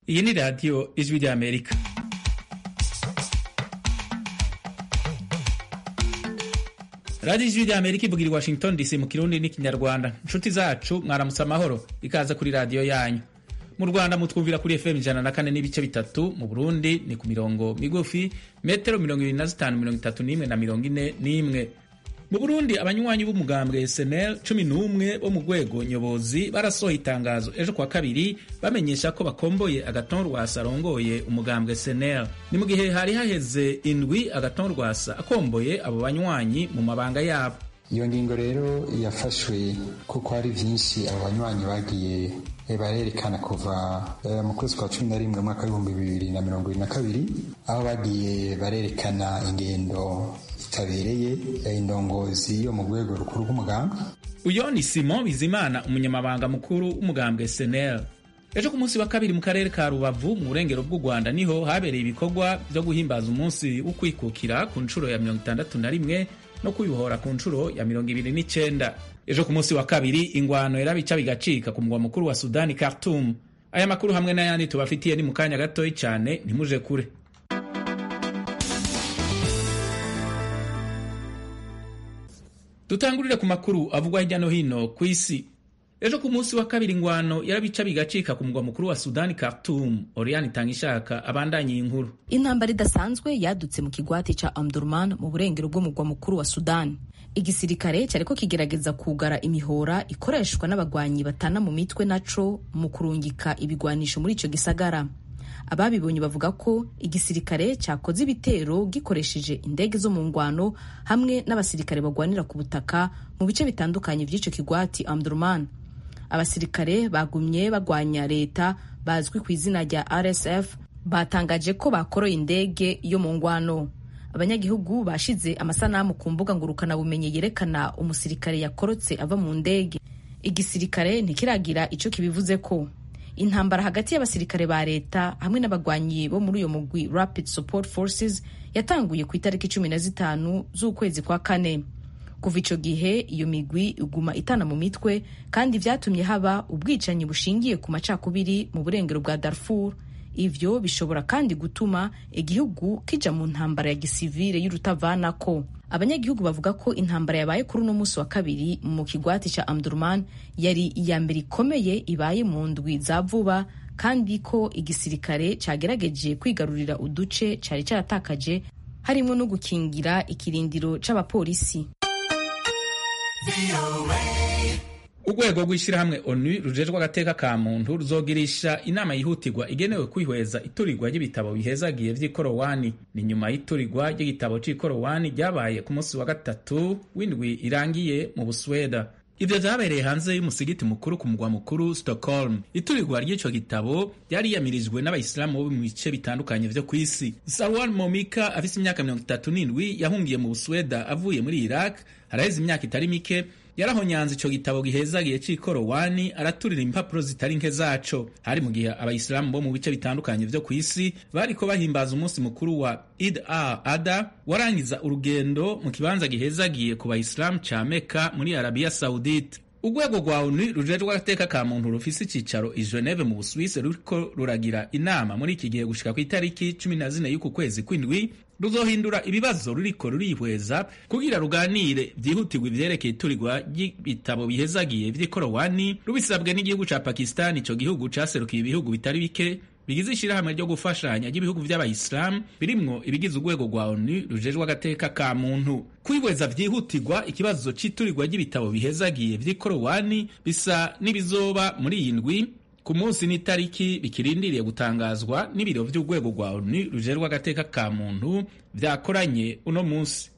iyi ni radiyo ijwi ry'amerika radiyo ijwi ry'amerika ivugira i washington dc mu kirundi n'ikinyarwanda inshuti zacu mwaramutse amahoro ikaze kuri radiyo yanyu mu rwanda mutwumvira kuri fm ijana na kane n'ibice bitatu mu burundi ni ku mirongo migufi metero mirongo ibiri na zitanu mirongo itatu n'imwe na mirongo ine n'imwe mu burundi abanywanyi b'umugambwe snl cumi n'umwe bo mu rwego nyobozi barasohoye itangazo ejo kwa kabiri bamenyesha ko bakomboye agaton rwasa arongoye umugambwe snl ni mu gihe hari haheze indwi agaton rwasa akomboye abo banywanyi mu mabanga yabo iyo ngingo rero yafashwe kuko hari byinshi abo banywanyi bagiye barerekana kuva mu kwezi kwa cumi na rimwe mwaka w'ibihumbi bibiri na mirongo ibiri na kabiri aho bagiye barerekana ingendo zitabereye indongozi yo mu rwego rukuru rw'umugambwe uyo ni simon bizimana umunyamabanga mukuru w'umugambwe senel ejo ku munsi wa kabiri mu karere ka rubavu mu burengero bw'u rwanda niho habereye ibikorwa byo guhimbaza umunsi wo kwikukira ku nshuro ya mirongo itandatu na rimwe no kwibohora ku nshuro ya mirongo ibiri n'icenda ejo ku munsi wa kabiri ingwano yarabica bigacika ku mugwa mukuru wa sudani khartoum aya makuru hamwe n'ayandi tubafitiye ni mu kanya gatoyi cyane ntimuje kure dutangurire ku makuru avugwa hirya no hino ku isi ejo ku munsi wa kabiri ingwano yarabica bigacika ku mugwa mukuru wa sudani khartoum oriane itanga ishaka abandanye iyi nkuru intambara idasanzwe yadutse mu kigwati ca omdurman mu burengero bw'umugwa mukuru wa sudani igisirikare cyariko kigerageza kugara imihora ikoreshwa n'abagwanyi batana mu mitwe naco mu kurungika ibigwanisho muri ico gisagara ababibonye bavuga ko igisirikare cyakoze ibitero gikoresheje indege zo mu ngwano hamwe n'abasirikare bagwanira ku butaka mu bice bitandukanye by'ico kigwati omdurman abasirikare bagumye bagwanya leta bazwi ku izina rya rsf batangaje ko bakoroye indege yo mu ngwano abanyagihugu bashize amasanamu ku mbuga ngurukanabumenyi yerekana umusirikare yakorotse ava mu ndege igisirikare ntikiragira ico kibivuze ko intambara hagati y'abasirikare ba leta hamwe n'abagwanyi bo muri uyo mugwi rapid support forces yatanguye ku itariki cumi na zitanu z'ukwezi kwa kane kuva ico gihe iyo migwi iguma itana mu mitwe kandi vyatumye haba ubwicanyi bushingiye ku macakubiri mu burengero bwa darfur ivyo bishobora kandi gutuma igihugu kija mu ntambara ya gisivile y'urutavanako abanyagihugu bavuga ko intambara yabaye kuri uno munsi wa kabiri mu kigwati ca amdurman yari iya mbere ikomeye ibaye mu ndwi za vuba kandi ko igisirikare cagerageje kwigarurira uduce cari caratakaje harimwo no gukingira ikirindiro c'abapolisi urwego rw'ishyirahamwe onu rujejwe agateka ka muntu ruzogirisha inama yihutirwa igenewe kwihweza iturirwa ry'ibitabo bihezagiye vy'ikorowani ni nyuma y'iturirwa ry'igitabo c'ikorowani ryabaye ku munsi wa gatatu w'indwi irangiye mu busweda ivyo vyabereye hanze y'umusigiti mukuru ku mugwa mukuru stockholm iturirwa ry'ico gitabo ryariyamirijwe n'abayisilamu bo mu bice bitandukanye vyo kw'isi sarwan momika afise imyaka mirongo itatu n'indwi yahungiye mu busweda avuye muri iraq haraheze imyaka itari mike yarahonyanze ico gitabo gihezagiye c'ikorowani araturira impapuro zitari nke zaco hari mu gihe abayisilamu bo mu bice bitandukanye vyo kw'isi bariko bahimbaza umunsi mukuru wa id al ada warangiza urugendo mu kibanza gihezagiye ku bayisilamu ca meka muri arabiya saudite urwego rwa onu rujejwe agateka ka muntu rufise icicaro i geneve mu busuwisi ruriko ruragira inama muri iki gihe gushika ku itariki cumi na zine y'uku kwezi kw'indwi ruzohindura ibibazo ruriko rurihweza kugira ruganire vyihutirwa ivyerekeye iturirwa ry'ibitabo bihezagiye vy'ikorowani rubisabwe n'igihugu ca pakistani ico gihugu caserukiye ibihugu bitari bike bigize ishirahamwe ryo gufashanya ry'ibihugu vy'abayisilamu birimwo ibigize urwego rwa onu rujejwe agateka ka muntu kwihweza vyihutirwa ikibazo c'iturirwa ry'ibitabo bihezagiye vy'ikorowani bisa n'ibizoba muri iyi ndwi ku munsi n'itariki bikirindiriye gutangazwa n'ibiro vy'urwego rwa onu rujejwe agateka ka muntu vyakoranye uno munsi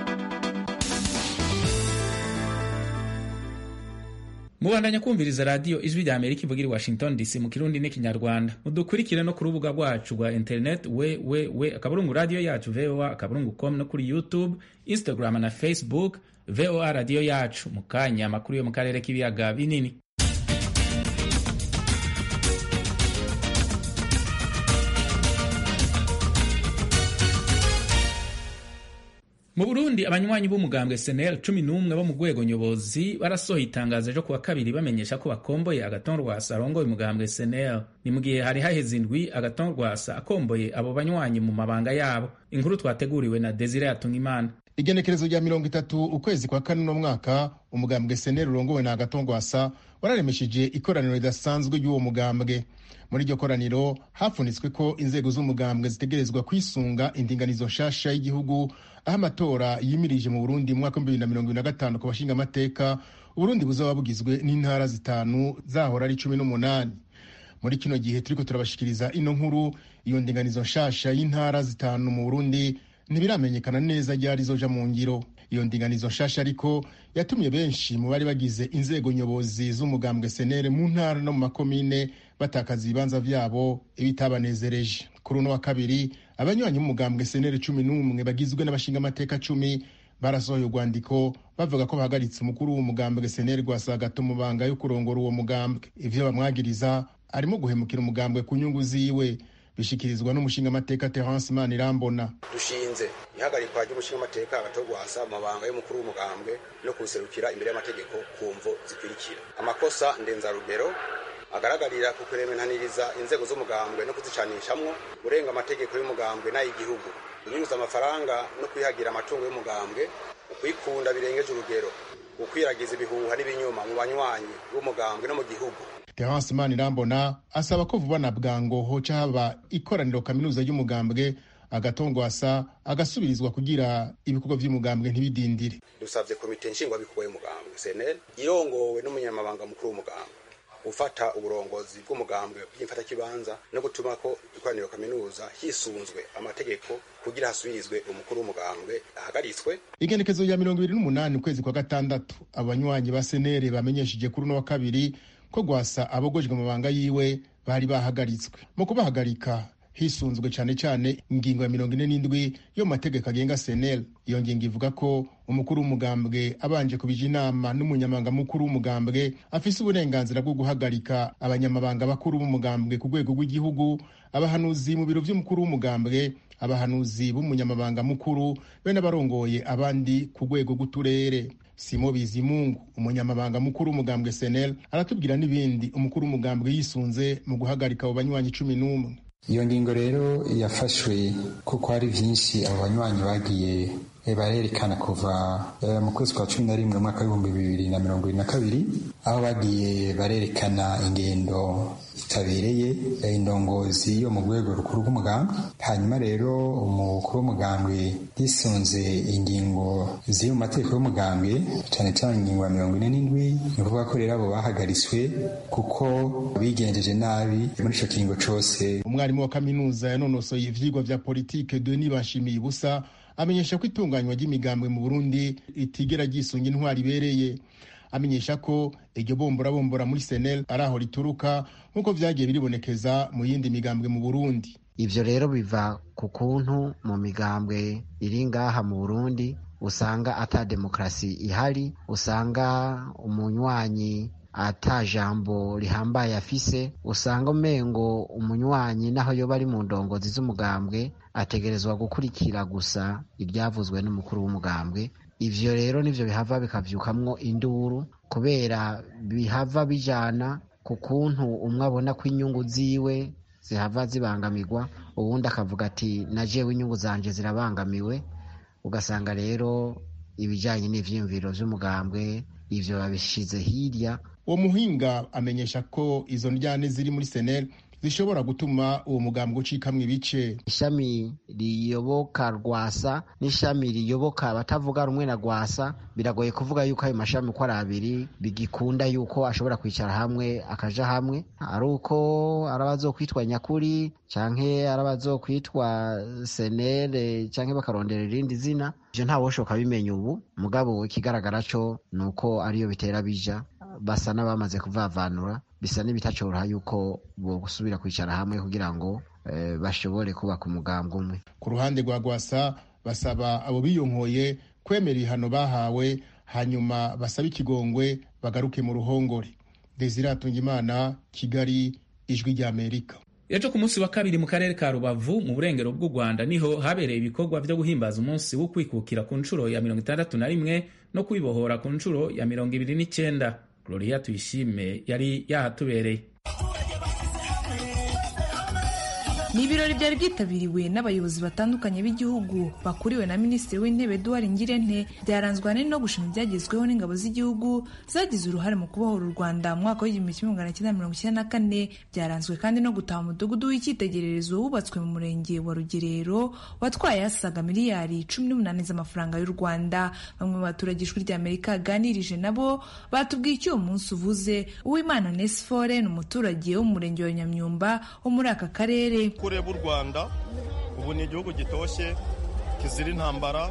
mubandanya kumviriza radiyo ijwi rya amerika ivugira i washington dc mu kirundi n'ikinyarwanda mudukurikire no ku rubuga rwacu rwa internet we we we akaburungu radiyo yacu voa akaburungu com no kuri youtube instagram na facebook voa radiyo yacu mu kanya amakuru yo mu karere k'ibiyaga binini mu burundi abanywanyi b'umugambwe senel cumi n'umwe bo mu rwego nyobozi barasohoye itangazo ryo kuwa kabiri bamenyesha ko bakomboye agaton rwasa arongoye umugambwe senel ni mu gihe hari haheze indwi agaton rwasa akomboye abo banywanyi mu mabanga yabo inkuru twateguriwe na desire yatungimana igenekerezo rya mirongo itatu ukwezi kwa kane uno mwaka umugambwe senel urongowe na agaton rwasa wararemesheje ikoraniro ridasanzwe ry'uwo mugambwe muri iryo koraniro hafunitswe ko inzego z'umugambwe zitegerezwa kwisunga indinganizo nshasha y'igihugu aho amatora yimirije mu burundi mu mwaka w'ibihumbi bibiri na mirongo ibiri na gatanu ku bashinga amateka uburundi buzaba bugizwe n'intara zitanu zahora ari cumi n'umunani muri kino gihe turiko turabashikiriza ino nkuru iyo ndinganizo nshasha y'intara zitanu mu burundi ntibiramenyekana neza ryari zoja mu ngiro iyo ndinganizo nshasha ariko yatumye benshi mu bari bagize inzego nyobozi z'umugambwe senere mu ntara no mu makomine batakaza ibibanza vyabo ibitabanezereje kuri uno wa kabiri abanywanyi b'umugambwe senere cumi n'umwe bagizwe n'abashinga amateka cumi barasohoye urwandiko bavuga ko bahagaritse umukuru w'umugambwe senere rwasa gato mu banga yo kurongora uwo mugambwe ivyo bamwagiriza arimo guhemukira umugambwe ku nyungu ziwe bishikirizwa n'umushingamateka terence manirambona dushinze ihagarikwa ry'umushingamateka agatogwasa mu mabanga y'umukuru w'umugambwe no kuwuserukira imbere y'amategeko ku mvo zikurikira amakosa ndenzarugero agaragarira ku kuremenaniriza inzego z'umugambwe no kuzicanishamwo urenga amategeko y'umugambwe n'ay'igihugu kunyuza amafaranga no kwihagira amatungo y'umugambwe ukwikunda birengeje urugero ukwiragiza ibihuha n'ibinyoma mu banywanyi b'umugambwe no mu gihugu terence manirambona asaba ko vuba na bwango hoca haba ikoraniro kaminuza ry'umugambwe agatongwasa agasubirizwa kugira ibikorwa vy'umugambwe ntibidindire dusavye komite nshingwabikorwa y'umugambwe cnl irongowe n'umunyamabanga mukuru w'umugambwe gufata uburongozi bw'umugambwe bw'imfatakibanza no gutuma ko ikoraniro kaminuza hisunzwe amategeko kugira hasubirizwe umukuru w'umugambwe ahagaritswe igenekezo rya mirongo ibiri n'umunani ukwezi kwa gatandatu abanywanyi ba senere bamenyesheje kuri uno wa kabiri ko gwasa abogojwe amabanga yiwe bari bahagaritswe mu kubahagarika hisunzwe cyane cyane ingingo ya mirongo ine n'indwi yo mu mategeko agenga senel iyo ngingo ivuga ko umukuru w'umugambwe abanje kubija inama n'umunyamabanga mukuru w'umugambwe afise uburenganzira bwo guhagarika abanyamabanga bakuru b'umugambwe ku rwego rw'igihugu abahanuzi mu biro vy'umukuru w'umugambwe abahanuzi b'umunyamabanga mukuru be n'abarongoye abandi ku rwego rw'uturere simo bizimungu umunyamabanga mukuru w'umugambwe senel aratubwira n'ibindi umukuru w'umugambwe yisunze mu guhagarika abo banywanyi cumi n'umwe iyo ngingo rero yafashwe kuko hari byinshi abo banywanyi bagiye barerekana kuva mu kwezi kwa cumi na rimwe mwaka w'ibihumbi bibiri na mirongo ibiri na kabiri aho bagiye barerekana ingendo zitabereye indongozi yo mu rwego rukuru rw'umugambwe hanyuma rero umukuru w'umugambwe yisunze ingingo ziri mu mategeko y'umugambwe cyane cyane ingingo ya mirongo ine n'indwi ni ukuvuga ko rero abo bahagaritswe kuko bigenjeje nabi muri icyo kiringo cyose umwarimu wa kaminuza yanonosoye ivyigwa vya politike denis bashimiye ubusa amenyesha ko itunganywa ry'imigambwe mu burundi ritigera ryisunga intwari ibereye amenyesha ko iryo bombora muri senel ari aho rituruka nk'uko vyagiye biribonekeza mu yindi migambwe mu burundi ivyo rero biva ku kuntu mu migambwe iri ngaha mu burundi usanga ata demokarasi ihari usanga umunywanyi ata jambo rihambaye afise usanga umengo umunywanyi naho yoba ari mu ndongozi z'umugambwe ategerezwa gukurikira gusa ibyavuzwe n'umukuru w'umugambwe ivyo rero nivyo bihava bikavyukamwo induru kubera bihava bijana ku kuntu umwe abona ko inyungu ziwe zihava zibangamirwa uwundi akavuga ati na jewe inyungu zanje zirabangamiwe ugasanga rero ibijanye n'ivyiyumviro vy'umugambwe ivyo babishize hirya uwo muhinga amenyesha ko izo ndyane ziri muri senel zishobora gutuma uwo mugambwe ucikamwo ibice ishami riyoboka rwasa n'ishami riyoboka abatavuga rumwe na rwasa biragoye kuvuga yuko ayo mashami uko ari abiri bigikunda yuko ashobora kwicara hamwe akaja hamwe ari uko ari abazokwitwa nyakuri canke ari abazokwitwa senere canke bakarondera irindi zina ivyo ntawoshoka bimenya ubu mugabo ikigaragara co ni uko ariyo bitera bija basa n'abamaze kuvavanura bisa n'ibitacoroha yuko bo gusubira kwicara hamwe kugira ngo eh, bashobore kubaka umugambwe umwe ku ruhande rwa gwasa basaba abo biyonkoye kwemera ibihano bahawe hanyuma basaba ikigongwe bagaruke mu ruhongore desire atungimana kigali ijwi ry'amerika ejo ku munsi wa kabiri mu karere ka rubavu mu burengero bw'u rwanda niho habereye ibikorwa byo guhimbaza umunsi wo kwikukira ku nshuro ya mirongo itandatu na rimwe no kwibohora ku nshuro ya mirongo ibiri n'icyenda gloria tuyishime yari yahatubereye ni ibirori byari byitabiriwe n'abayobozi batandukanye b'igihugu bakuriwe na minisitiri w'intebe eduard ngirente byaranzwe ahanini no gushima ibyagezweho n'ingabo z'igihugu zagize uruhare mu kubohora u rwanda mu mwaka w'igihumbi kimwe magana cyenda mirongo icyenda na kane byaranzwe kandi no gutaha umudugudu w'icyitegererezo wubatswe mu murenge wa rugerero watwaye asaga miliyari cumi n'umunani z'amafaranga y'u rwanda bamwe mu baturage ijwi ry'amerika yaganirije nabo batubwiye icyo uwo munsi uvuze uwimana nesifore ni umuturage wo mu murenge wa nyamyumba wo muri aka karere ureba u rwanda ubu ni igihugu gitoshye kizira intambara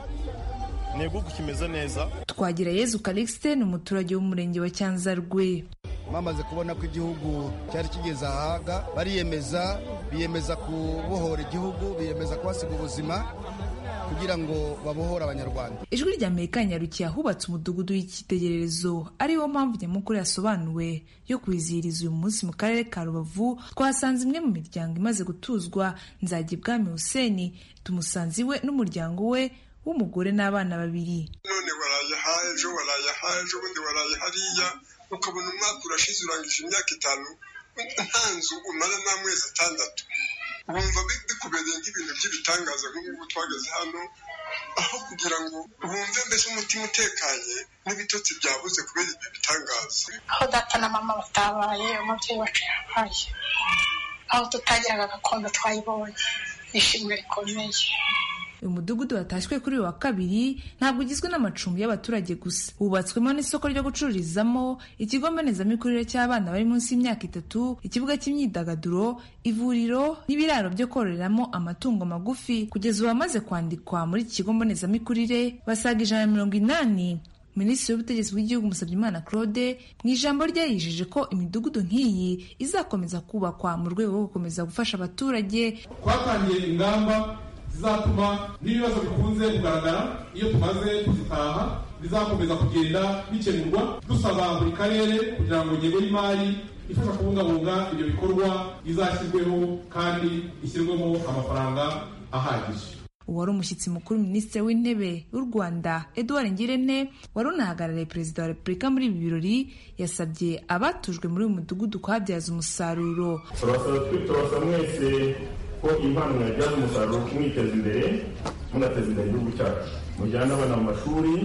ni igihugu kimeze neza twagira yezu calixte ni umuturage w'umurenge wa cyanzarwe bamaze kubona ko igihugu cyari kigeze ahaga bariyemeza biyemeza kubohora igihugu biyemeza kuhasiga ubuzima kugira ngo babohore abanyarwanda ijwi rya amerika nyarukiye ahubatse umudugudu w'icyitegererezo ariwo mpamvu nyamukuru yasobanuwe yo kwizihiriza uyu munsi mu karere ka rubavu twasanze imwe mu miryango imaze gutuzwa nzajya ibwami huseni tumusanze iwe n'umuryango we w'umugore n'abana babiri none waraye aha ejo waraye aha ejo ubundi waraye hariya ukabona umwaka urashize urangije imyaka itanu nta nzu umara n'amezi atandatu wumva bikubereye nk'ibintu by'ibitangaza nk'ubu twageze hano aho kugira ngo wumve mbese umutima utekanye n'ibitotsi byabuze kubera ibyo bitangaza aho data na mama batabaye umubyeyi wacu yabaye aho tutagiraga gakondo twayibonye ishimwe rikomeye uyu mudugudu watashywe kuri uyu wa kabiri ntabwo ugizwe n'amacumbi y'abaturage gusa wubatswemo n'isoko ryo gucururizamo ikigo mbonezamikurire cy'abana bari munsi y'imyaka itatu ikibuga cy'imyidagaduro ivuriro n'ibiraro byo kororeramo amatungo magufi kugeza ubu bamaze kwandikwa muri iki kigo mbonezamikurire basaga ijana na mirongo inani minisitiri w'ubutegetsi bw'igihugu musabyimana claude mu ijambo rye yijeje ko imidugudu nk'iyi izakomeza kubakwa mu rwego rwo gukomeza gufasha abaturage twatangiye ingamba zizatuma n'ibibazo bikunze kugaragara iyo tumaze kuzitaha bizakomeza kugenda bikemurwa dusaba buri karere kugira ngo ingengo y'imari ifasha kubungabunga ibyo bikorwa izashyirweho kandi ishyirwemo amafaranga ahagije uwari umushyitsi mukuru minisitiri w'intebe w'u rwanda eduard ngirente wari unahagarariye perezida wa repubulika muri ibi birori yasabye abatujwe muri uyu mudugudu kuhabyaza umusaruro turabasaba mwese ko impano mwabyaza umusaruro mwiteza imbere munateza imbere igihugu cyacu mujyane abana mu mashuri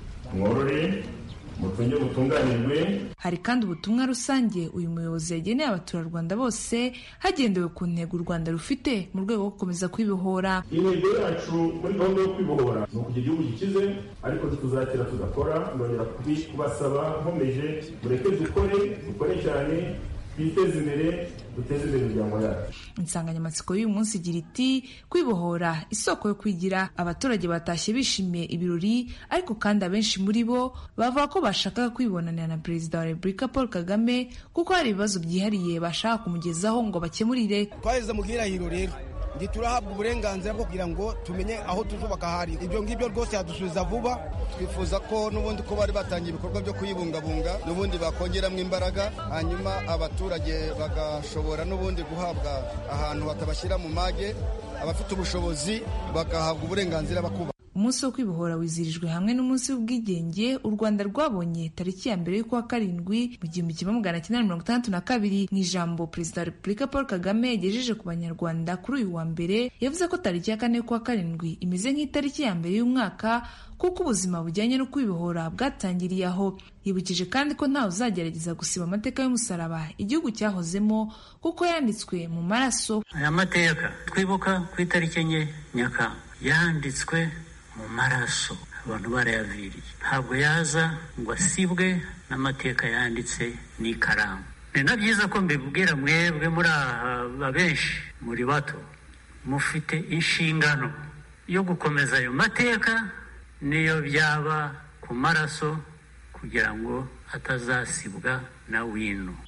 mworore mutunge mutunganirwe hari kandi ubutumwa rusange uyu muyobozi yageneye abaturarwanda bose hagendewe ku ntego u rwanda rufite mu rwego rwo gukomeza kwibohora intego yacu muri gahunda yo kwibohora ni ukugira igihugu gikize ariko tuzakira tugakora ndongera kubasaba nkomeje mureke dukore dukore cyane twiteze imbere duteze imbere imiryango yacu insanganyamatsiko y'uyu munsi igira iti kwibohora isoko yo kwigira abaturage batashye bishimiye ibirori ariko kandi abenshi muri bo bavuga ko bashakaga kwibonanira na perezida wa repubulika paul kagame kuko hari ibibazo byihariye bashaka kumugezaho ngo bakemurire twageze mu bwirahiro rero ndi turahabwa uburenganzira bwo kugira ngo tumenye aho tuzubaka hari ibyo ngibyo rwose yadusubiza vuba twifuza ko n'ubundi ko bari batangiye ibikorwa byo kuyibungabunga n'ubundi bakongeramo imbaraga hanyuma abaturage bagashobora n'ubundi guhabwa ahantu batabashyira mu mage abafite ubushobozi bagahabwa uburenganzira bakuba umunsi wo kwibohora wizirijwe hamwe n'umunsi w'ubwigenge u rwanda rwabonye tariki ya mbere y'ukwa karindwi mu gihumbi kimwe magana cyenda mirongo itandatu na kabiri mu ijambo perezida wa repubulika paul kagame yagejeje ku banyarwanda kuri uyu wa mbere yavuze ko tariki ya kane y'ukwa karindwi imeze nk'itariki ya mbere y'umwaka kuko ubuzima bujyanye no kwibohora bwatangiriye aho yibukije kandi ko ntawe uzagerageza gusiba amateka y'umusaraba igihugu cyahozemo kuko yanditswe mu maraso aya mateka twibuka ku itariki enye nyakanga yanditswe mu maraso abantu barayaviriye ntabwo yaza ngo asibwe n'amateka yanditse n'ikaramu ni na byiza ko mbibwira mwebwe muri aha benshi muri bato mufite inshingano yo gukomeza ayo mateka niyo byaba ku maraso kugira ngo atazasibwa na wino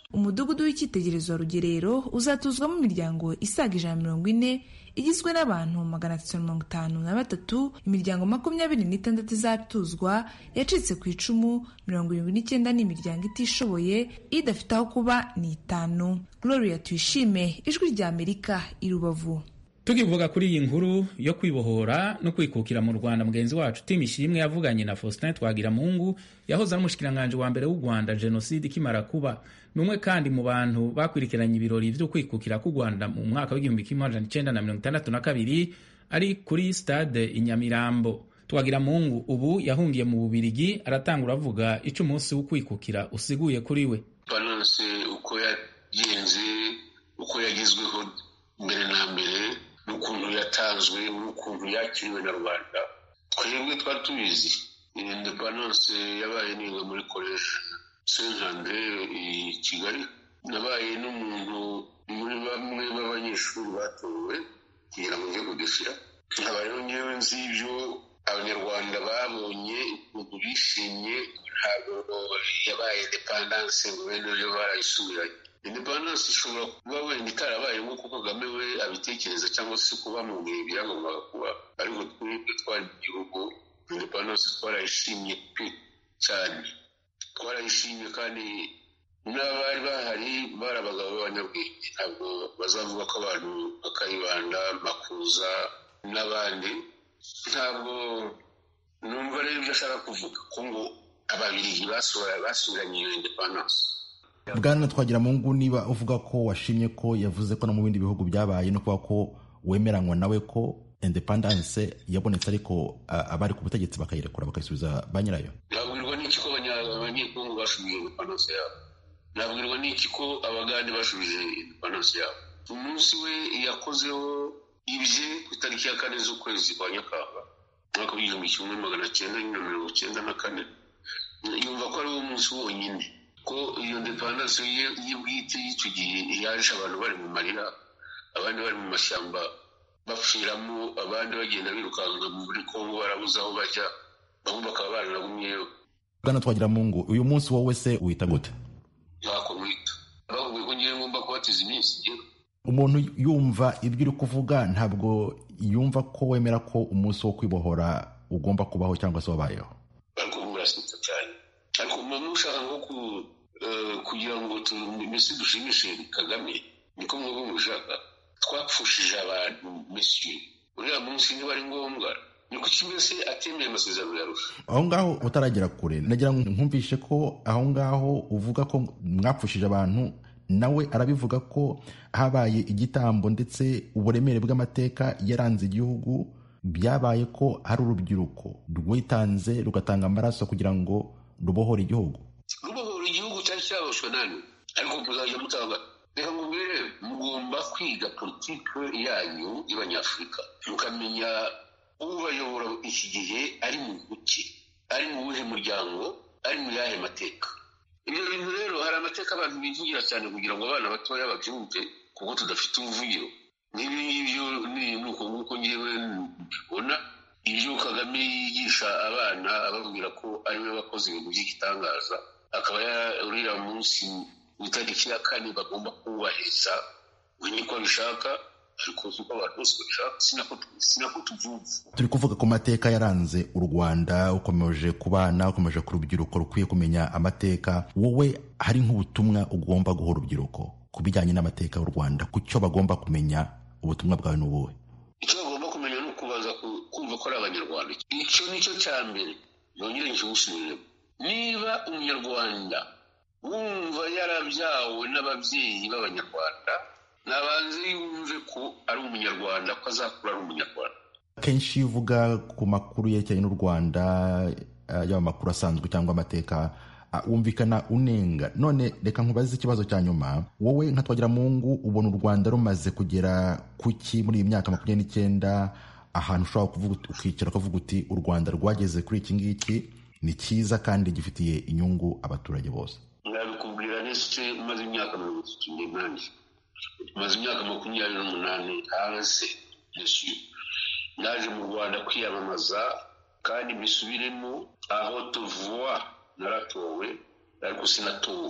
umudugudu w'icyitegererezo wa rugerero uzatuzwamo imiryango isaga ijana mirongo ine igizwe n'abantu magana atatu mirongo itanu na batatu imiryango makumyabiri n'itandatu izatuzwa yacitse ku icumu mirongo irindwi n'icyenda ni imiryango itishoboye idafite aho kuba ni itanu gloria tuyishime ijwi rya amerika i rubavu tukivuga kuri iyi nkuru yo kwibohora no kwikukira mu rwanda mugenzi wacu tim ishimwe yavuganye na faustin twagiramungu yahoze ari umushikiranganji wa mbere w'u rwanda jenoside ikimara kuba ni umwe kandi mu bantu bakurikiranye ibirori byo kwikukira k'u rwanda mu mwaka w'igihumbi kimwe amajana icenda na mirongo itandatu na kabiri ari kuri stade i nyamirambo twagiramungu ubu yahungiye mu bubirigi aratangura avuga icyo umunsi wo kwikukira usiguye kuri we balance uko yagenze uko yagezweho mbere na mbere n'ukuntu yatanzwe n'ukuntu yakiriwe na rubanda twebwe twari tubizi indepandanse yabaye niga muri koleji sentande i kigali nabaye n'umuntu muri bamwe b'abanyeshuri batowe kugira ngo njye kudushyira nkaba rero ngewe nzi ibyo abanyarwanda babonye ukuntu bishimye ntabwo yabaye indepandanse ngo bene yo barayisubiranye indepandanse ishobora kuba wenda itarabaye nk'uko kagame we abitekereza cyangwa se kuba mu bihe byagombaga kuba ariko twebwe twari mu gihugu indepandanse twarayishimye pe cyane twarayishimye kandi n'abari bahari bari abagabo b'abanyabwenge ntabwo bazavuga ko abantu bakayibanda makuza n'abandi ntabwo numva rero ibyo ashaka kuvuga ko ngo ababirigi basubiranye iyo indepandanse bwana twagira mu ngo niba uvuga ko washimye ko yavuze ko no mu bindi bihugu byabaye no kuba ko wemeranywa nawe ko independence yabonetse ariko abari ku butegetsi bakayirekura bakayisubiza ba nyirayo nabwirwa n'iki ko abanyekongo bashubije independence yabo nabwirwa n'iki ko abagande bashubije independence yabo umunsi we yakozeho ibye ku itariki ya kane z'ukwezi kwa nyakanga umwaka w'igihumbi kimwe magana cyenda na mirongo cyenda na kane yumva ko ari wo munsi wonyine ko iyo ndepandanse ye bwite y'icyo gihe yaje abantu bari mu marira abandi bari mu mashyamba bapfiramo abandi bagenda birukanka muri kongo barabuze aho bajya bamwe bakaba baranagumyeyo bwana twagira mu ngo uyu munsi wowe se wita gute ntako mwita bavuga ko ngiye ngomba kubatiza iminsi ngewe umuntu yumva ibyo uri kuvuga ntabwo yumva ko wemera ko umunsi wo kwibohora ugomba kubaho cyangwa se wabayeho ariko murasita cyane ariko umuntu ushaka nko kugira ngo mbese dushimishe kagame niko mwebwe mushaka twapfushije abantu mesiyo uriya munsi niba ari ngombwa ni kuki mbese atemeye amasezerano yarusha aho ngaho utaragera kure nagira ngo nkumvishe ko aho ngaho uvuga ko mwapfushije abantu nawe arabivuga ko habaye igitambo ndetse uburemere bw'amateka yaranze igihugu byabaye ko hari urubyiruko rwitanze rugatanga amaraso kugira ngo rubohore igihugu rubohora igihugu cyari cyaboshwe nani ariko muzajya mutanga reka mubwire mugomba kwiga politike yanyu y'abanyafurika mukamenya ubayobora iki gihe ari mu buki ari mu buhe muryango ari mu yahe mateka ibyo bintu rero hari amateka abantu bivugira cyane kugira ngo abana batoya babyumve kuko tudafite ubuvugiro n'ibi ngibyo ni uko nguko ngewe mbibona ibyo kagame yigisha abana ababwira ko ari we wakoze ibintu by'igitangaza akaba uriya munsi ku itariki ya kane bagomba kuwubahiriza we niko abishaka ariko uko abantu bose babishaka sinako tuvuga turi kuvuga ku mateka yaranze u rwanda ukomeje ku bana ukomeje ku rubyiruko rukwiye kumenya amateka wowe hari nk'ubutumwa ugomba guha urubyiruko ku bijyanye n'amateka y'u rwanda ku cyo bagomba kumenya ubutumwa bwawe ni ubuhe icyo bagomba kumenya ni ukubaza kumva ko ari abanyarwanda icyo ni cyo cya mbere yongere nkigusubiremo niba umunyarwanda wumva yarabyawe n'ababyeyi b'abanyarwanda nabanze yumve ko ari umunyarwanda ko azakura ari umunyarwanda kenshi iyo uvuga ku makuru yerekeranye n'u rwanda yaba amakuru asanzwe cyangwa amateka wumvikana unenga none reka nkubaze ikibazo cya nyuma wowe nka twagira mungu ubona u rwanda rumaze kugera kuki muri iyi myaka makumyabiri n'icyenda ahantu ushobora kuvuga ukicara ukavuga uti u rwanda rwageze kuri iki ngiki ni cyiza kandi gifitiye inyungu abaturage bose nabikubwira ndetse umaze imyaka mirongo itatu n'umunani maze imyaka makumyabiri n'umunani hanze yesu naje mu rwanda kwiyamamaza kandi mbisubiremo aho tuvuwa naratowe ariko sinatowe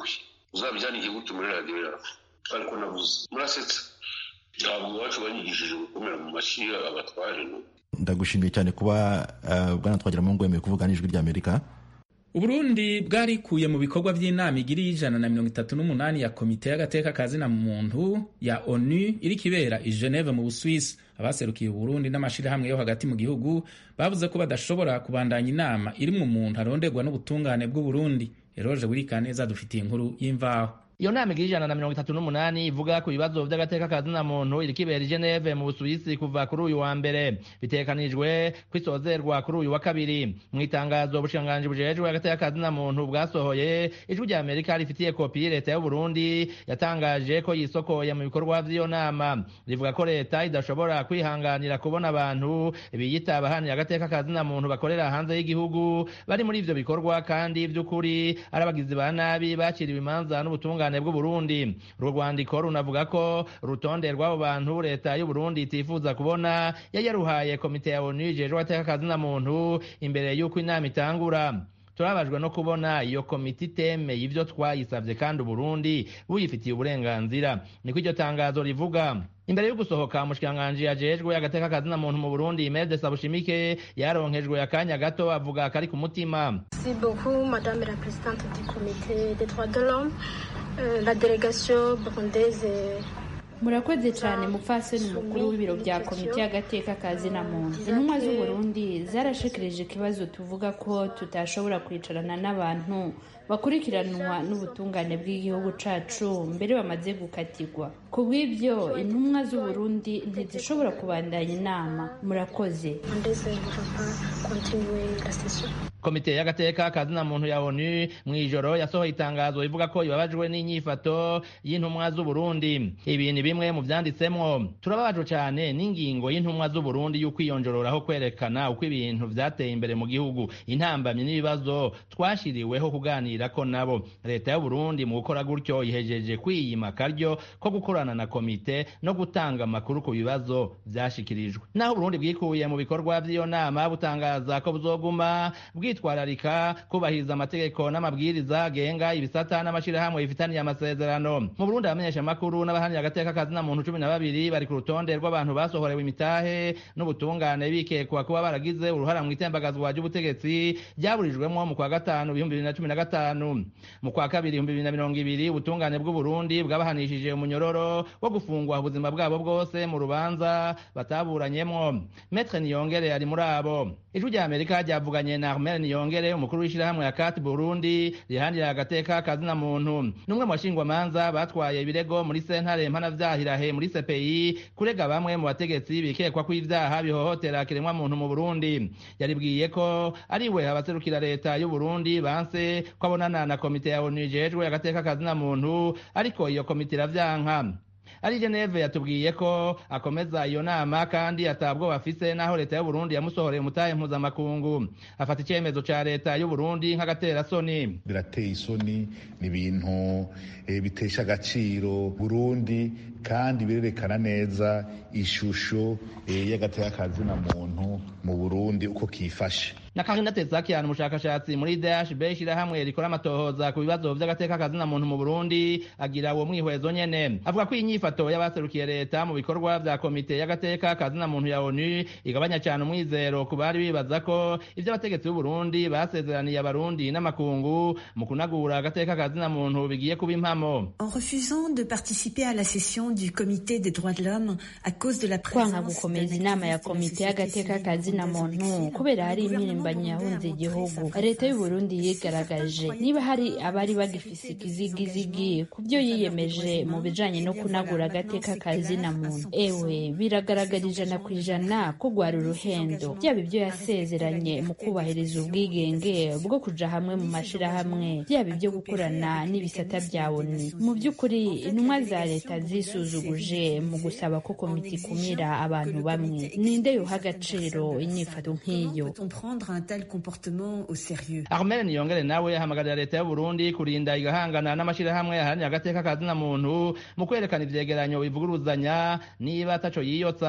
uzabyanike gute muri radiyo yawe ariko nabuze murasetsa ntabwo iwacu banyigishije gukomera mu mashyi abatware no ndagushimiye cyane kuba uh, bwana twagira mu ngwemeye kuvuga n'ijwi ry'amerika uburundi bwarikuye mu bikorwa by'inama igiri y'ijana na mirongo itatu n'umunani ya komite y'agateka kazina muntu ya onu iri kibera i geneve mu busuwisi abaserukiye uburundi n'amashirahamwe yo hagati mu gihugu bavuze ko badashobora kubandanya inama irimwo umuntu aronderwa n'ubutungane bw'uburundi eroje wirikaneza dufitiye inkuru y'imvaho iyo nama igira ijana na mirongo itatu n'umunani ivuga ku bibazo by'agateka kazina muntu iri kibera i geneve mu busuwisi kuva kuri uyu wa mbere bitekanijwe kwisozerwa kuri uyu wa kabiri mu itangazo ubushikiranganji bujejwe agateka kazina muntu bwasohoye ijwi rya amerika rifitiye kopi leta y'uburundi yatangaje ko yisokoye mu bikorwa by'iyo nama rivuga ko leta idashobora kwihanganira kubona abantu biyita abahanira agateka kazina muntu bakorera hanze y'igihugu bari muri ivyo bikorwa kandi by'ukuri ari abagizi ba nabi bakiriwe imanza n'ubutungane ubutungane bw'uburundi urwo rwandiko runavuga ko urutonde rw'abo bantu leta y'uburundi itifuza kubona yari yaruhaye komite ya onu ijejwe agateka kazina muntu imbere y'uko inama itangura turabajwe no kubona iyo komite itemeye ibyo twayisabye kandi uburundi buyifitiye uburenganzira niko iryo tangazo rivuga imbere yo gusohoka umushikiranganji ajejwe agateka kazina muntu mu burundi mede sabushimike yaronkejwe akanya gato avuga kari ku mutima Merci beaucoup, Madame la Présidente du Comité des droits de l'homme. Euh, la délégation burundaise est murakoze cyane mupfasoni mukuru w'ibiro bya komite y'agateka kazina muntu intumwa z'uburundi zarashikirije ikibazo tuvuga ko tutashobora kwicarana n'abantu bakurikiranwa n'ubutungane bw'igihugu cacu mbere bamaze gukatirwa ku bw'ibyo intumwa z'uburundi ntizishobora kubandanya inama murakoze burundaise ne va pas continuer la session. komite y'agateka kazina muntu ya onu mu ijoro yasohoye itangazo rivuga ko ibabajwe n'inyifato y'intumwa z'uburundi ibi ni bimwe mu vyanditsemwo turababajwe cyane n'ingingo y'intumwa z'uburundi y'ukwiyonjororaho kwerekana uko ibintu vyateye imbere mu gihugu intambamyi n'ibibazo twashiriweho kuganira ko nabo leta y'uburundi mu gukora gutyo ihejeje kwiyima akaryo ko gukorana na komite no gutanga amakuru ku bibazo vyashikirijwe naho uburundi bwikuye mu bikorwa vy'iyo nama butangaza ko buzoguma bwitwararika kubahiriza amategeko n'amabwiriza agenga ibisata n'amashirahamwe bifitaniye amasezerano mu burundi abamenyesha amakuru n'abahanira agateka kazina muntu cumi na babiri bari ku rutonde rw'abantu basohorewe imitahe n'ubutungane bikekwa kuba baragize uruhara mu itembagazwa ry'ubutegetsi ryaburijwemo mu kwa gatanu ibihumbi bibiri na cumi na gatanu mu kwa kabiri ibihumbi bibiri na mirongo ibiri ubutungane bw'uburundi bwabahanishije umunyororo wo gufungwa ubuzima bwabo bwose mu rubanza bataburanyemwo metre niyongere ari muri abo ijwi rya amerika ryavuganye na armel niyongere umukuru w'ishyirahamwe ya kat burundi rihandira agateka kazina muntu n'umwe mu bashingwamanza batwaye ibirego muri sentare mpanavyahilahe muri cpi kurega bamwe mu bategetsi bikekwa ko ivyaha bihohotera kiremwa muntu mu burundi yaribwiye ko ari we abaserukira leta y'uburundi banse ko abonana na komite ya onu ijejwe agateka kazina muntu ariko iyo komite iravyanka ari geneve yatubwiye ko akomeza iyo nama kandi atabwo bafise naho leta y'uburundi yamusohoreye umutahe mpuzamakungu afata icyemezo ca leta y'uburundi nk'agaterasoni birateye isoni ni ibintu eh, bitesha agaciro burundi kandi birerekana neza ishusho eh, y'agateka kazina muntu mu burundi uko kifashe na Karina Tesakian umushakashatsi muri DHB ishyirahamwe rikora amatohoza ku bibazo vy'agateka kazina muntu mu Burundi agira uwo mwihwezo nyene avuga ko inyifato y'abaserukiye leta mu bikorwa vya komite y'agateka kazina muntu ya ONU igabanya cyane umwizero ku bari bibaza ko ivyo abategetsi b'u Burundi basezeraniye abarundi n'amakungu mu kunagura agateka kazina muntu bigiye kuba impamo En refusant de participer à la session du comité des droits de l'homme à cause de la kwanga gukomeza inama ya komite y'agateka kazina muntu kubera hari imyirimbanyi yahunze igihugu leta y'u Burundi yigaragaje niba hari abari bagifise ikizigizigi ku byo yiyemeje mu bijanye no kunagura agateka kazina muntu ewe biragaragara ijana ku ijana ko rwari uruhendo byaba ibyo yasezeranye mu kubahiriza ubwigenge bwo kuja hamwe mu mashirahamwe byaba ibyo gukorana n'ibisata bya ONU mu by'ukuri intumwa za leta zisuzuguje mu gusaba ko komite ikumira abantu bamwe ninde yoha agaciro inyifato nk'iyo un tel comportement au sérieux. Armel Niyongere nawe ahamagarira leta y'u Burundi kurinda igahangana n'amashirahamwe aharanira agateka kazina muntu mu kwerekana ivyegeranyo bivuguruzanya niba ataco yiyotsa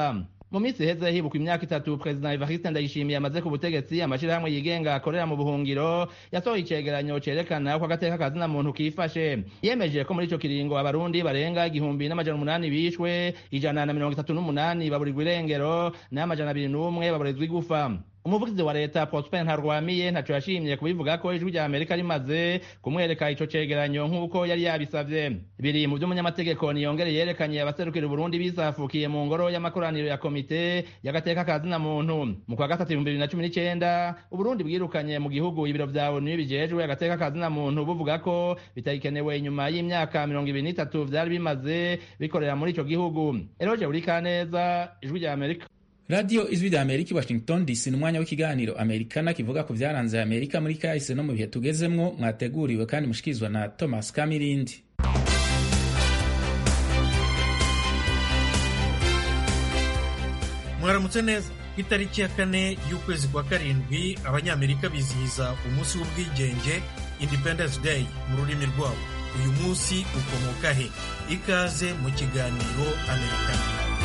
mu minsi iheze hibukwa imyaka itatu perezida evariste ndayishimiye amaze ku butegetsi amashirahamwe yigenga akorera mu buhungiro yasohoye icegeranyo cerekana ko agateka kazina muntu kifashe yemeje ko muri ico kiringo abarundi barenga igihumbi n'amajana umunani bishwe ijana na mirongo itatu n'umunani baburirwa irengero n'amajana abiri n'umwe baburizwa igufa umuvugizi wa leta prosper ntarwamiye ntaco yashimye kubivuga ko ijwi rya amerika rimaze kumwereka ico cegeranyo nk'uko yari yabisavye biri mu vy'umunyamategeko niyongere yerekanye abaserukira uburundi bisafukiye mu ngoro y'amakoraniro ya komite y'agateka kazina muntu mu kwa gatatu ibihumbi bibiri na cumi n'icenda uburundi bwirukanye mu gihugu ibiro vya onu bijejwe agateka kazina muntu buvuga ko bitagikenewe inyuma y'imyaka mirongo ibiri n'itatu vyari bimaze bikorera muri ico gihugu eroje urikaneza ijwi rya amerika radiyo ijwi rya amerika i washington dc ni umwanya w'ikiganiro amerikana kivuga ku byaranze amerika muri kahise no mu bihe tugezemwo mwateguriwe kandi mushikirizwa na thomas kamirindi mwaramutse neza ku itariki ya kane y'ukwezi kwa karindwi abanyamerika bizihiza umunsi w'ubwigenge independence day mu rurimi rwabo uyu munsi ukomoka he ikaze mu kiganiro amerikana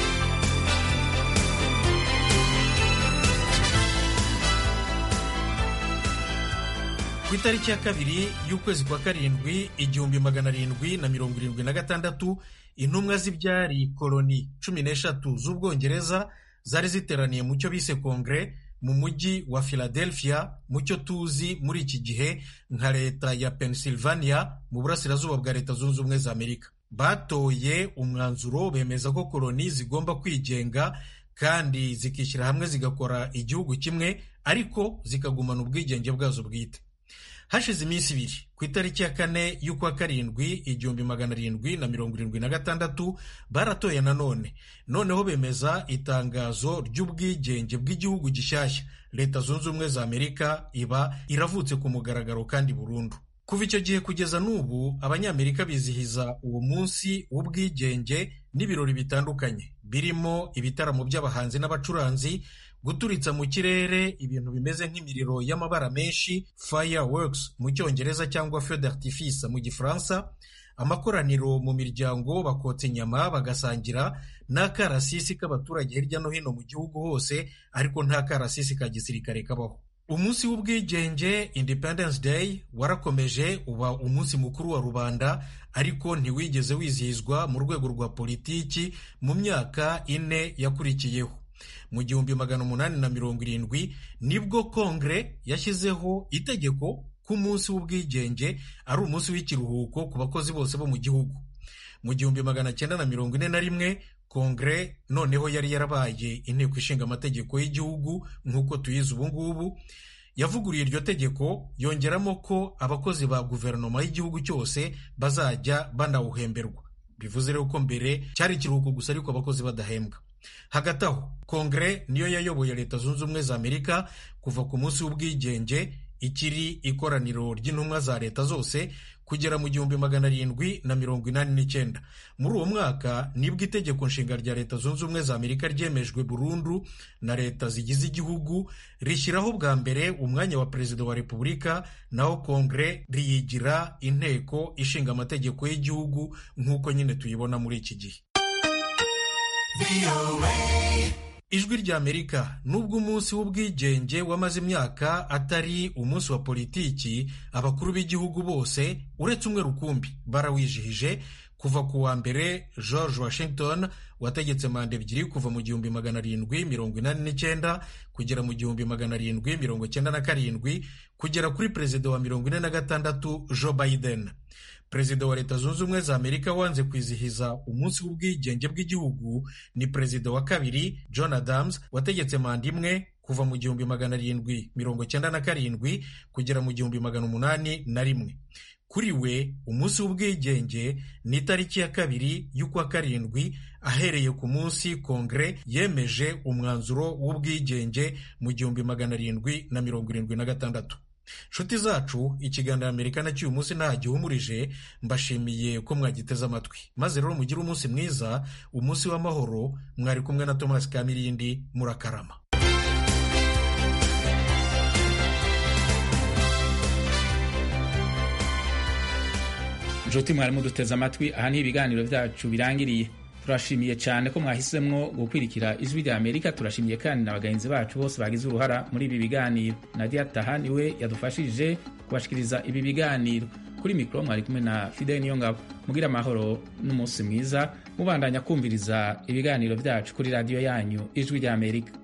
ku itariki ya kabiri y'ukwezi kwa karindwi igihumbi magana arindwi na mirongo irindwi na gatandatu intumwa z'ibyari koloni cumi n'eshatu z'ubwongereza zari ziteraniye mu cyo bise kongere mu mujyi wa philadelphia mu cyo tuzi muri iki gihe nka leta ya pennsylvania mu burasirazuba bwa leta zunze ubumwe za amerika batoye umwanzuro bemeza ko koloni zigomba kwigenga kandi zikishyira hamwe zigakora igihugu kimwe ariko zikagumana ubwigenge bwazo bwite hashize iminsi ibiri ku itariki ya kane y'ukwa karindwi igihumbi magana arindwi na mirongo irindwi na gatandatu baratoye nanone noneho bemeza itangazo ry'ubwigenge bw'igihugu gishyashya leta zunze ubumwe za amerika iba iravutse ku mugaragaro kandi burundu kuva icyo gihe kugeza n'ubu abanyamerika bizihiza uwo munsi w'ubwigenge n'ibirori bitandukanye birimo ibitaramo by'abahanzi n'abacuranzi guturitsa mu kirere ibintu bimeze nk'imiriro y'amabara menshi fireworks mu cyongereza cyangwa feu d'artifice mu gifaransa amakoraniro mu miryango bakotsa inyama bagasangira n'akarasisi k'abaturage hirya no hino mu gihugu hose ariko nta karasisi ka gisirikare kabaho umunsi w'ubwigenge independence day warakomeje uba umunsi mukuru wa rubanda ariko ntiwigeze wizihizwa mu rwego rwa politiki mu myaka ine yakurikiyeho mu gihumbi magana umunani na mirongo irindwi nibwo kongere yashyizeho itegeko ko umunsi w'ubwigenge ari umunsi w'ikiruhuko ku bakozi bose bo mu gihugu mu gihumbi magana cyenda na mirongo ine na rimwe kongere noneho yari yarabaye inteko ishinga amategeko y'igihugu nk'uko tuyizi ubu ngubu yavuguruye iryo tegeko yongeramo ko abakozi ba guverinoma y'igihugu cyose bazajya banawuhemberwa bivuze rero ko mbere cyari ikiruhuko gusa ariko abakozi badahembwa hagati aho kongere niyo yayoboye leta zunze ubumwe za amerika kuva ku munsi w'ubwigenge ikiri ikoraniro ry'intumwa za leta zose kugera mu gihumbi magana arindwi na mirongo inani n'icyenda muri uwo mwaka nibwo itegeko nshinga rya leta zunze ubumwe za amerika ryemejwe burundu na leta zigize igihugu rishyiraho bwa mbere umwanya wa perezida wa repubulika naho kongere riyigira inteko ishinga amategeko y'igihugu nk'uko nyine tuyibona muri iki gihe ijwi rya amerika nubwo umunsi w'ubwigenge wamaze imyaka atari umunsi wa politiki abakuru b'igihugu bose uretse umwe rukumbi barawijihije kuva ku wa mbere george washington wategetse manda ebyiri kuva mu gihumbi magana arindwi mirongo inani n'icyenda kugera mu gihumbi magana arindwi mirongo cyenda na karindwi kugera kuri perezida wa mirongo ine na gatandatu joe biden perezida wa leta zunze ubumwe za amerika wanze kwizihiza umunsi w'ubwigenge bw'igihugu ni perezida wa kabiri john adams wategetse manda imwe kuva mu gihumbi magana arindwi mirongo cyenda na karindwi kugera mu gihumbi magana umunani na rimwe kuri we umunsi w'ubwigenge ni itariki ya kabiri y'ukwa karindwi ahereye ku munsi kongere yemeje umwanzuro w'ubwigenge mu gihumbi magana arindwi na mirongo irindwi na gatandatu nshuti zacu ikiganiro amerika cy'uyu munsi nta gihumurije mbashimiye ko mwagiteze amatwi maze rero mugire umunsi mwiza umunsi w'amahoro mwari kumwe na thomas kamirindi murakarama nshuti mwarimu duteze amatwi aha ni ibiganiro byacu birangiriye turashimiye cyane ko mwahisemwo gukwirikira ijwi rya amerika turashimiye kandi na bagenzi bacu bose bagize uruhara muri ibi biganiro nadia taha niwe yadufashije kubashikiriza ibi biganiro kuri mikoro mwari kumwe na fidel niyongabo mugira amahoro n'umunsi mwiza mubandanya kumviriza ibiganiro byacu kuri radiyo yanyu ijwi rya amerika